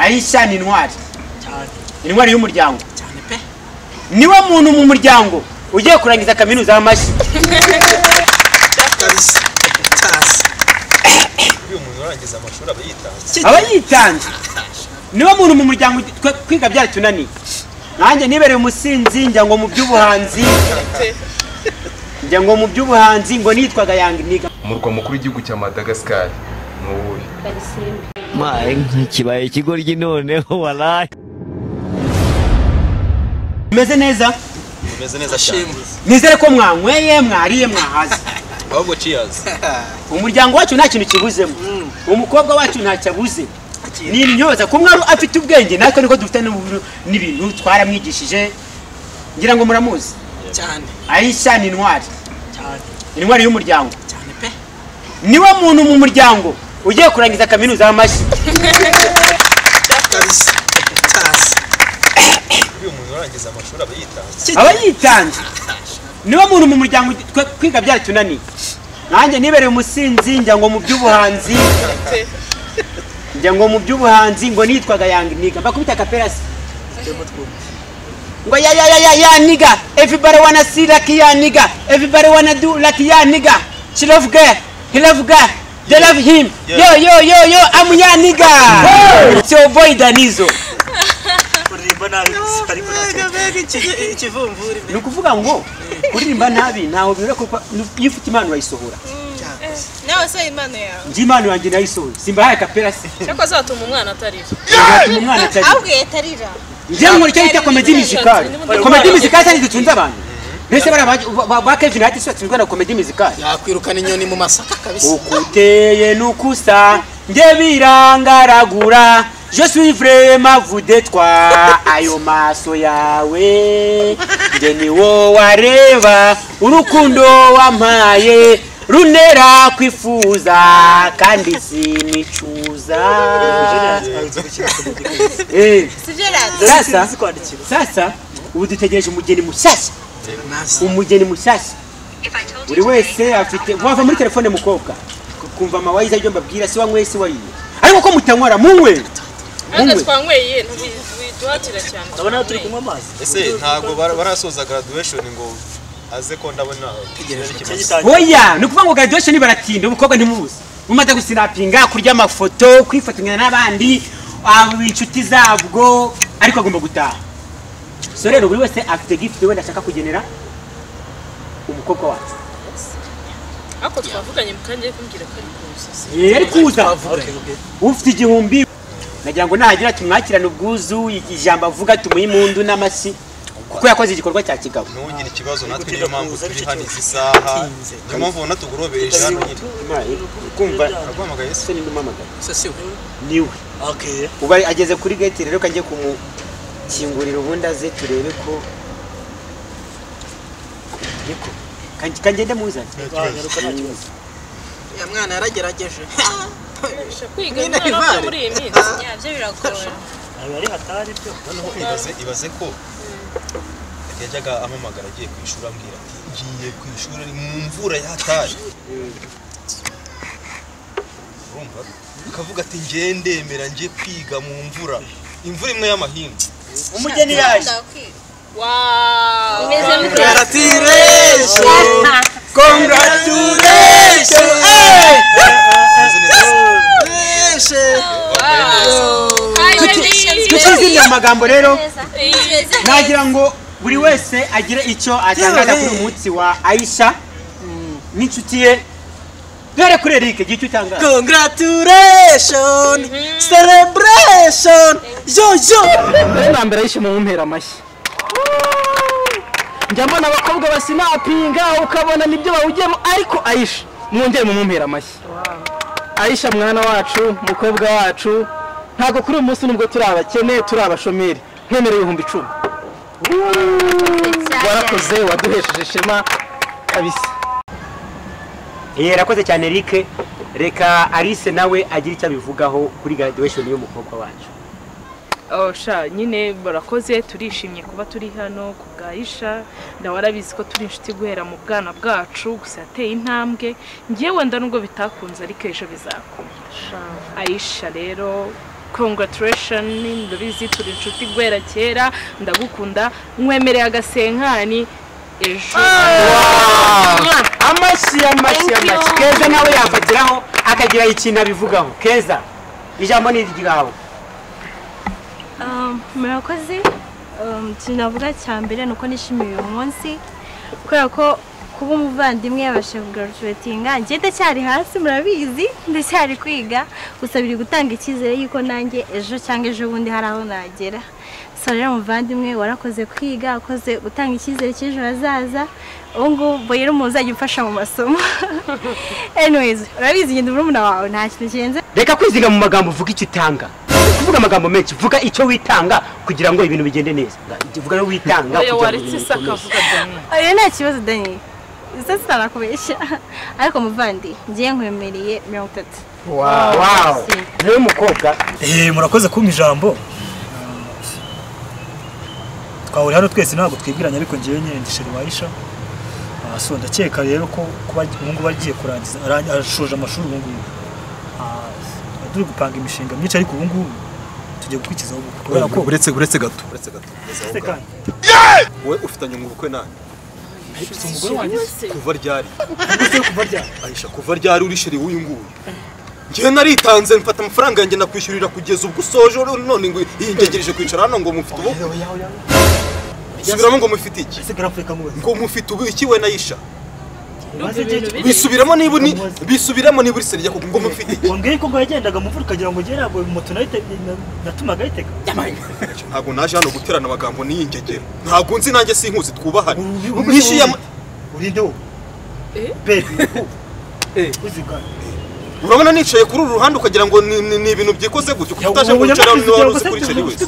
aisha ni intwari cyane intwari y'umuryango cyane pe niwe muntu mu muryango ugiye kurangiza kaminuza y'amashyi kabisa tasi uyu muntu urangiza amashuri aba yitanze aba yitanze niwe muntu mu muryango twe kwiga byaratunaniye nanjye nibereye umusinzi njya ngo mu by'ubuhanzi njya ngo mu by'ubuhanzi ngo nitwaga yanga niga umurwa mukuru w'igihugu cya madagascar ni uwuhe maye kibaye ikigoryi noneho waraye meze neza umeze neza cyane shimwe nizere ko mwanyweye mwariye mwahaze ahubwo ciyazi umuryango wacu nta kintu kibuzemo umukobwa wacu ntacyo abuze Akiri. ni intyoza ku mwari afite ubwenge natwe niko dufite n'ubu- n'ibintu twaramwigishije ngira ngo muramuzi cyane aisha ni intwari cyane intwari y'umuryango cyane pe niwe muntu mu muryango ugiye kurangiza kaminuza y'amashyi kabisa tasi uyu muntu urangiza amashuri aba yitanze aba yitanze niwe muntu mu muryango twe kwiga byaratunaniye nanjye nibereye umusinzi njya ngo mu by'ubuhanzi njya ngo mu by'ubuhanzi ngo nitwaga yanga niga mbakubita akaperasi ngo ya ya ya ya ya niga everybody wanna see lucky ya niga everybody wanna do lucky ya niga she love girl he love girl they love him yo yo yo yo I'm ya niga it's your boy Danizo uririmba nabi ariko ntacyo iki- ikivumvuri pe ni ukuvuga ngo kuririmba nabi ntawe binyura kuko iyo ufite impano urayisohora nawe se impano yawe njye impano yanjye nayisohora simbahaye akapera se cyangwa azatuma umwana atarira ngatuma umwana atari abwiye atarira njye nkora icyo bita komedi mizikari komedi mizikari cyane zitunze abantu mbese bariya ba- ba- ba kevin hati sibatsinzwe na komedi mizikari yakwirukana inyoni mu masaka kabisa uko uteye nuko usa njye birangaragura je suis vraiment vous de toi ayo maso yawe njye ni wo wareba urukundo wampaye runera kwifuza kandi sinicuza Eh, sibyo radiyo sasa Sinzi kwandikira sasa ubu dutegereje umugeni mushyashya nasi umugeni mushyashya buri wese afite wava muri telefone mukobwa kumva amawayiza ibyo mbabwira si wanyweye si wariye ariko ko mutanywera munywe ntabwo munywe twanyweye ntibiduhatira cyane urabona ko turi kunywa amazi ese ntabwo bara- barasoza graduation ngo aze ko ndabona tegereje ikibazo. icyo gitangira oya ni ukuvuga ngo graduation baratinda umukobwa ntimuzi mumaze gusinapinga kurya amafoto kwifatanya n'abandi abo inshuti zabwo ariko agomba gutaha so rero buri wese afite gift wenda ashaka kugenera umukobwa wacu ariko twavuganye mukangiye kumbwira ko ari kuzuza yari kuza twavuganye ufite igihumbi nagira ngo nahagira tumwakirane ubwuzu ijambo avuga tumuhe impundu n'amashyi kuko yakoze igikorwa cya kigabo ntugire ikibazo natwe gutera niyo mpamvu kuza turi bityo hano izi saha Bitinze. niyo mpamvu ubona tugurobereje hano nyine kumva araguhamagaye se se ni ndumuhamagaye se si we niwe okay ubu ageze kuri gate rero kangiye kumukingurira ubundi aze turebe ko Yeko. Kange- kangende muzane twagaruka nta kibazo ya mwana yaragerageje kwiga Nyine umwana Ivare. apfa muri iyi minsi byo biragora aba ari hatari byo noneho ibaze ibaze ko yajyaga ampamagara agiye ku ishuri ambwira ati ngiye ku ishuri ari mu mvura yataye urumva akavuga ati ngiye ndemera ngiye kwiga mu mvura imvura imwe y'amahindu umugeni yaje waaa imeze nk'ibyatsi gratiration congratulation Meze neza. tukizingira amagambo rero nagira ngo buri wese agire icyo atangaza Yewe. kuri uyu munsi wa aisha n'inshuti ye duhere kuri erike igihe icyo utangaza congratulation celebration yo yo bwa mbere yishimiye umumpera amashyi njya mbona abakobwa basinapinga ukabona nibyo bawugiyemo ariko ayisha mwongere mumumpera amashyi ayisha mwana wacu mukobwa wacu ntabwo kuri uyu munsi nubwo turi abakene turi abashomeri nkemereye ibihumbi icumi warakoze waduhesheje ishema kabisa yera akoze cyane erike reka alice nawe agire icyo abivugaho kuri graduation y'umukobwa wacu sha nyine barakoze turishimye kuba turi hano ku bwa isha nawe arabizi ko turi inshuti guhera mu bwana bwacu gusa yateye intambwe ngewe wenda nubwo bitakunze ariko ejo bizakunda ayisha rero congratulation ndabizi turi inshuti guhera kera ndagukunda nkwemereye agasenkani ejo amashyi amashyi Thank you. amashyi keza nawe yafatiraho akagira ikintu abivugaho keza ijambo ni iryawe Um, murakoze Um, ikintu navuga cya mbere ni uko nishimiye uyu munsi kubera ko kuba umuvandimwe yabasha kugaruturatinga njye ndacyari hasi murabizi ndacyari kwiga gusa biri gutanga icyizere y'uko nanjye ejo cyangwa ejo bundi hari aho nagera so rero umuvandimwe warakoze kwiga wakoze gutanga icyizere cy'ejo hazaza ubu ngubu rero umuntu uzajya umfasha mu masomo anyways urabizi ngenda murumuna wawe nta kintu kirenze reka kwiziga mu magambo uvuga icyo utanga kuvuga amagambo menshi vuga icyo witanga kugira ngo ibintu bigende neza vuga no witanga kugira oya ngo waretse ibintu isa bikomere. akavuga dani oya nta kibazo dani isa sinanakubeshya ariko muvandi ngiye nkwemereye mirongo itatu wawu rero umukobwa Eh, murakoze kumpa ijambo twahuri hano twese ntabwo twibwiranye ariko ngewe nyine ndi sheri wayisha Ah, so ndakeka rero ko kuba ubu ngubu agiye kurangiza arang- ashoje amashuri ubu ngubu Ah, tuba turi gupanga imishinga myinshi ariko ubu ngubu tugiye gukurikizaho ubukwe kubera ko uretse uretse gato uretse gato uretse aho Sekani. gato. wowe ufitanye ubukwe nani Ariko si umugore wanjye kuva ryari ayisha kuva ryari uri sheri w'uyu nguyu njyewe naritanze mfata amafaranga yanjye nakwishyurira kugeza ubwo usoje none ngo yingegereje kwicara hano ngo mufite ubukwe subiramo ngo mufite iki Sekani Afurika mu wese. ngo mufite ubu iki we nayisha Maze igihe cyo- bisubiramo niba uri bisubiramo niba uri serya ngo mufite iki wambwiye ko ngo yagendaga mu mvura ukagira ngo ugere ntabwo moto nayite- natumaga ayitega ntabwo naje hano guterana amagambo n'iyingegera ntabwo nzi nanjye sinkuzi twubahane Ubu- ubu- mwishyuye ama- urinde wowe Eh? bebe uzigana urabona nicaye kuri uru ruhande ukagira ngo ni ni- ni ibintu byikoze gutyo kuko utaje kuncara niba wari uzi kuri sheri wese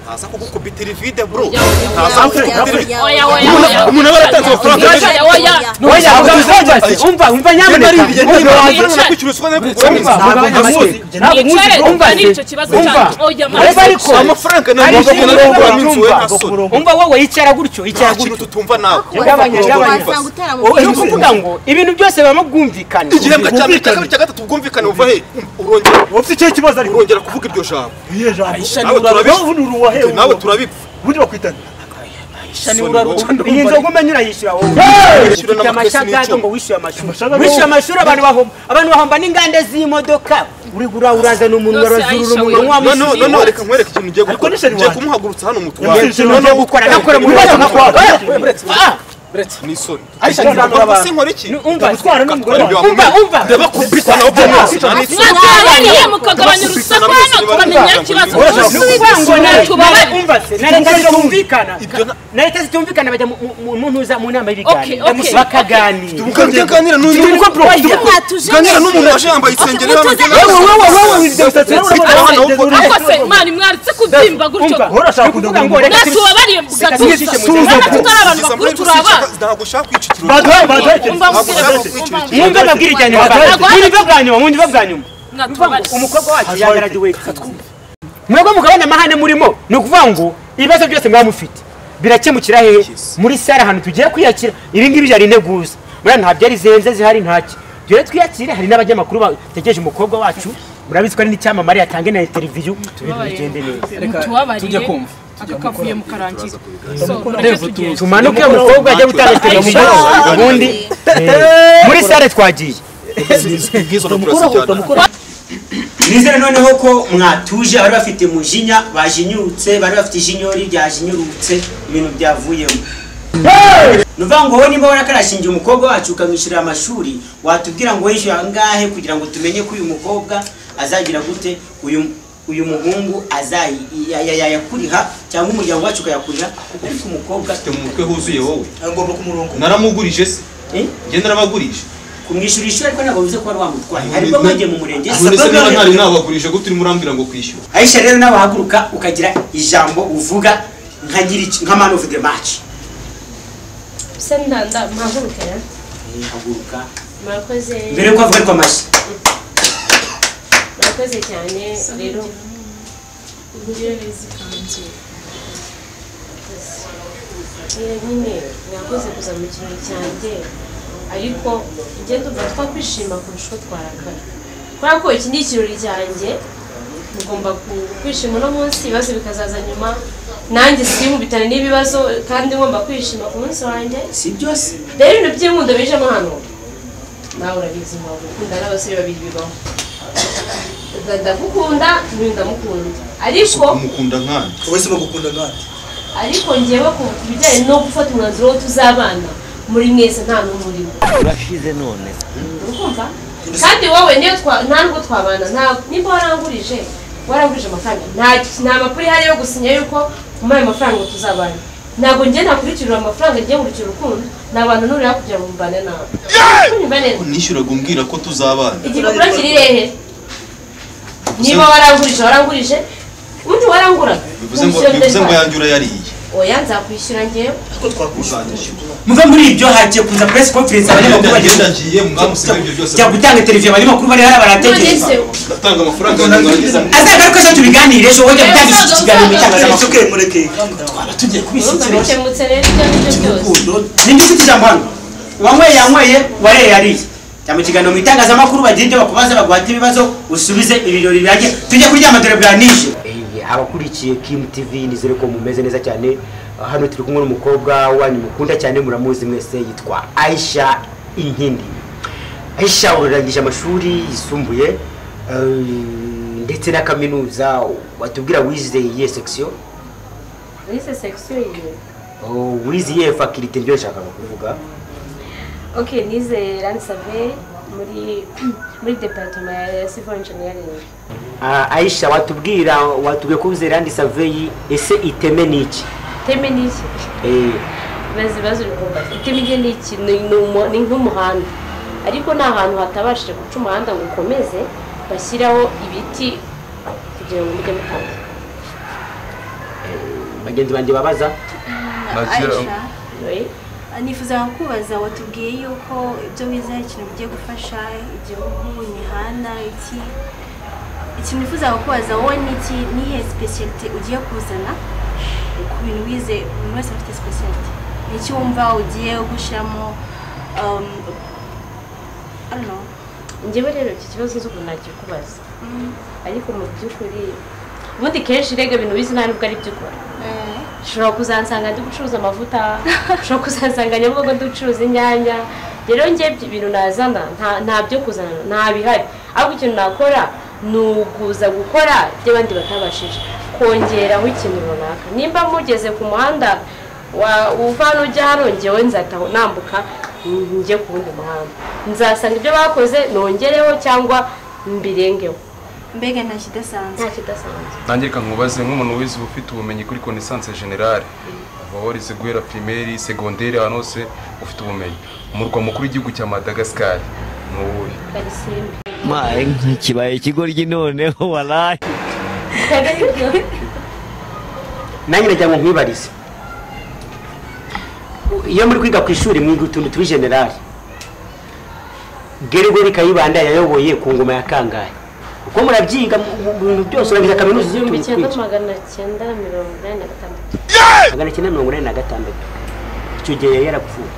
ntaza kugukubita iri vide bro ntaza kugukubita iri oya oya oya umuntu aba yaratanze amafaranga oya oya oya Oya, vuga uzabaze. umva umva nyamuneka umva ntabwo kwishyura ntabwo kugura ntabwo ntamuzi ntabwo muzi nicare umva umva n'icyo kibazo cyanjye oya Ureba mama ariko amafaranga Ari ntabwo ibintu ntabwo biba waminzu we nta bitumva. soni umva wowe yicara gutyo nta yicara kintu gutyo tutumva nawe Gabanya, gabanya. wasanga utera mu Wowe ni ukuvuga ngo ibintu byose bibamo bwumvikane igihembwe cya mbere cya kabiri cya gatatu ubwumvikane buva he urongera ufite icyo kibazo ariko urongera kuvuga iryo jambo iyo jambo nawe turabipfa ubu ni uruwahewe nawe turabipfa ubundi bakwitanira iyi nzoga umenya urayishyura wowe ufite Ishyura n'amakesi amashagaga n'icumi. ngo wishyure amashuri Amashagaga- wishyura amashuri abantu bahomba abantu bahomba n'inganda z'imodoka uri gura uraza n'umunwa Rwose urazurura Aisha, umunwa we- wa noneho musi noneho reka nkwereke ikintu ugiye Ariko gukora ni sheri ngiye wanjye. kumuhagurutsa hano mu Yamusize twari ikintu noneho ugiye gukora gukora. nakora mu Uretse bibazo no nkakora kwaka. ni isoni Aisha, Ni ntabwo ukuvuga urabara. se nkora iki umva Gutwara n'umugore wawe. umva umva ndabakubita nabo mwose nta n'isoni mwatabaniye mukagabanya urusaku hano tukamenya ikibazo ni ukuvuga ngo na leta Tubabare. umva se na leta zitumvikana Ibyo na- na leta zitumvikana bajya mu- mu- mu ntuza mu nama Okay, y'ibiganiro okay. bakaganira ukaganira n'uyu Turi gukora prof- turi gukora- ukaganira n'umuntu waje yambaye isengeri Wowe, ariko se mani mwaritse kubyimba gutyo umva ni Urashaka ukuvuga kudoga ngo reka natwe turi- tubabariye Seka, gatuza suza. natwe tutari abantu bakuru turi abana ntabwo ushaka kwicikira baduhaye baduhaye umva mbwira Ntabwo bose, umva ushaka mbwira mwumve amabwire ijyanye mwumve bwa nyuma mwumve bwa nyuma mwatubare umukobwa wacu yagaraduweti mwebwe mugabane amahane murimo ni ukuvuga ngo ibibazo byose mwaba mufite birakemukira hehe muri sare ahantu tugiye kwiyakira ibi ngibi byari integuza buriya nta byari zihenze zihari ntacyo dore twiyakire hari n'abanyamakuru bategereje umukobwa wacu murabizi ko ari n'icyamamare yatange na interiviyu ibintu bigende neza tujya kumva aka kavuye mu karangira so Reba, nacyo tugiye tumanuke umukobwa ajya gutanga Aisha. interiviyu ubundi muri sare twagiye nizere noneho ko mwatuje bari bafite mujinya bajinyurutse bari bafite ijinyori ryajinyurutse ibintu byavuyemo nuvuga ngo wowe niba warakarashingiye umukobwa wacu ukamwishyurira amashuri watubwira ngo wishyura angahe kugira ngo tumenye ko uyu mukobwa azagira gute uyu uyu muhungu azayakuriha cyangwa umuryango wacu ukayakuriha ariko umukobwa mu mutwe huzuye wowe ngomba ku murongo naramugurije se eh, njye narabagurije kumwishyura ishuri ariko ntabwo bivuze ko wari wamutwaye harimo mwagiye mu murenge none se Sababu niba noneho- ntari nabagurije gutyo urimo urambwira ngo kwishyura aisha rero nawe haguruka ukagira ijambo uvuga nkagira iki nka man of the match se ntanda mpagurukira Eh, haguruka murakoze mbere yuko havuga ariko amashyi murakoze cyane rero Eh, nyine mwakoze kuza mu kirori cyanjye ariko njye ndumva twakwishima kurusha uko twarakara kubera ko iki ni ikirori cyanjye mugomba kwishima uno munsi ibibazo bikazaza nyuma nanjye sinkubitane n'ibibazo kandi ngomba kwishima ku munsi wanjye si byose rero ibintu by'inkundo bijemo hano nawe urabizi mpamvu gukunda n'abasore babiri bibaho ndagukunda n'uyu ndamukunda ariko mukunda nkandi wese bagukunda nkandi ariko ngewe ku ku bijyanye no gufata umwanzuro wo tuzabana muri mwese nta n'umwe urimo urashize none urumva kandi wowe niyo twa nta nubwo twabana nta nimba warangurije warangurije amafaranga nta nta makuru ihari yo gusinya yuko muri ayo mafaranga tuzabana ntabwo njye nakurikirira amafaranga njye nkurikira urukundo ni abantu nurira kugira ngo mbane nawe unyumva neza unishyuraga umbwira ko tuzabana igipapuro kiri hehe niba warangurije warangurije ubundi waranguraga bivuze ngo bivuze ngo yanjye urayariye oya nzakwishyura ngewe muve muri ibyo hagiye kuza press conference abanyamakuru bageze agiye mwamusiga ibyo byose jya gutanga televiziyo abanyamakuru bari hariya baratekereza ndatanga amafaranga yanjye mwagize azagaruka ejo tubiganire ejo wajya gutanga iki kiganiro mu itangazamakuru uke mureke twaba tugiye urumva kubishyikiriza bikemutse rero ibyo ngibyo byose nimba ufite ijambo hano wanyweye yanyweye wareye yariye jya mu kiganiro mu itangazamakuru bagira ibyo bakubaza baguhate ibibazo usubize ibirori birangiye tujye kuryama dore bwanije abakurikiye kimu tivi nizere ko mumeze neza cyane hano turi kumwe n'umukobwa wanyu mukunda cyane muramuzi mwese yitwa aisha inkindi aisha urarangije amashuri yisumbuye eh, ndetse na kaminuza watubwira wize iyihe sekisiyo wize sekisiyo yiwe Oh, wize iyihe fakirite ryo nshakaga kuvuga ok nize rani saveri muri muri deparitoma ya sivil engineering Ah, aisha watubwira watubwiye ko wize randi saveyi ese iteme ni iki teme ni iki Eh, bazi bazi urugomba iteme rye ni iki ni ni umu- ni nk'umuhanda ariko ni ahantu hatabashije guca umuhanda ngo ukomeze bashyiraho ibiti kugira ngo mujye mutambuka bagenzi banjye babaza Aisha Oui. nifuzaga kubaza watubwiye yuko ibyo wize ari ikintu bigiye gufasha igihugu imihanda iki ikintu nifuzaga kubaza wowe ni iki nihe sipesiyalite ugiye kuzana ku bintu wize umuntu wese afite sipesiyalite ni iki wumva ugiye gushyiramo um, I don't know. njyewe rero iki kibazo nzi ukuntu nagikubaza ariko mu by'ukuri ubundi kenshi rega ibintu bizi nta nubwo ari byo ukora ushobora kuzansanga ndi gucuruza amavuta ushobora kuzansanga nyabugogo ndi gucuruza inyanya rero njye ibyo bintu nazana nta- nta byo kuzana nta bihari ahubwo ikintu nakora ni ukuza gukora ibyo abandi batabashije kongeraho ikintu runaka nimba mugeze ku muhanda wa- uva hano ujya hano ngewe nzataho nambuka njye ku wundi muhanda nzasanga ibyo bakoze nongereho cyangwa mbirengeho mbega nta kidasanzwe nta kidasanzwe nanjye reka nkubaze nk'umuntu wize uba ufite ubumenyi kuri connaissance generale uba warize guhera primaire secondaire ahantu hose ufite ubumenyi umurwa mukuru w'igihugu cya madagascar ni uwuhe karisimbi maye nka kibaye ikigoryi noneho walayi nanjye nagira ngo nkwibarize iyo muri kwiga ku ishuri mwiga utuntu turi generali gerigori kayibanda yayoboye ku ngoma ya kangahe uko murabyiga mu bintu byose urabiza kaminuza igihumbi z'utuntu cyenda twinshi magana cyenda na mirongo inani na gatandatu magana cyenda mirongo inani na gatandatu icyo gihe yari yarapfuye